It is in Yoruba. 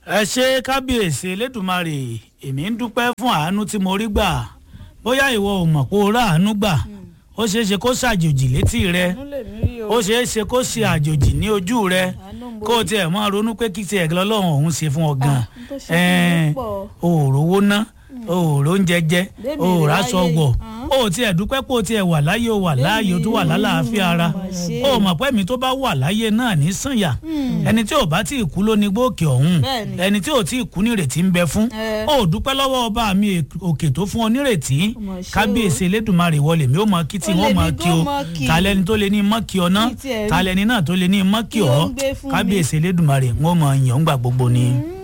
ẹ ṣe kábíyèsí elédùnmarè èmi ń dúpẹ́ fún àánú tí mo rí gbà bóyá ìwọ ò mọ̀ pé o rà àánú gbà ó ṣeé ṣe kó ṣàjòjì létí rẹ àánú lèmi rí o ó ṣeé ṣe kó ṣe àjòjì ní ojú rẹ àánú ń bo kó o tiẹ̀ máa ronú pé kí tiẹ̀ lọ́lọ́run òun ṣe fún ọ gan n tó ṣe fún mi pọ̀. o ò rówó ná o ò róúnjẹ jẹ Bébì o ò rẹ̀ ráṣọ láyé wọ̀ yìí. o ò tiẹ̀ dúpẹ́ pé o tiẹ̀ wà láyé o wà láàyè o tún wà lálàáfíà ara mà ṣe. o mọ̀ pé mi tó bá wà láyé náà ní sànyà ẹni tí ò bá tí ì kú ló ní gbòkè ọ̀hún Bẹ́ẹ̀ni. ẹni tí ò tí ì kú nírètí ń bẹ fún Ẹ. o dúpẹ́ lọ́wọ́ ọba mi òkè tó fún ọ nírètí mà ṣe o. kábíyèsí elédùnmarè wọlé mi ó mọ kí tí Ó wọ́n lè mọ ní kí o kó mọ kí. talẹ́ni tó lè ní mọ́ kí ọ ná Kí tiẹ̀ rí. talẹ́ni náà tó lè ní mọ́ kí Kí ló ọ ń gbé fún mi? kábíyèsí elédùnmarè wọ́n mọ yàn ń gbà gbogbo ni. Mm.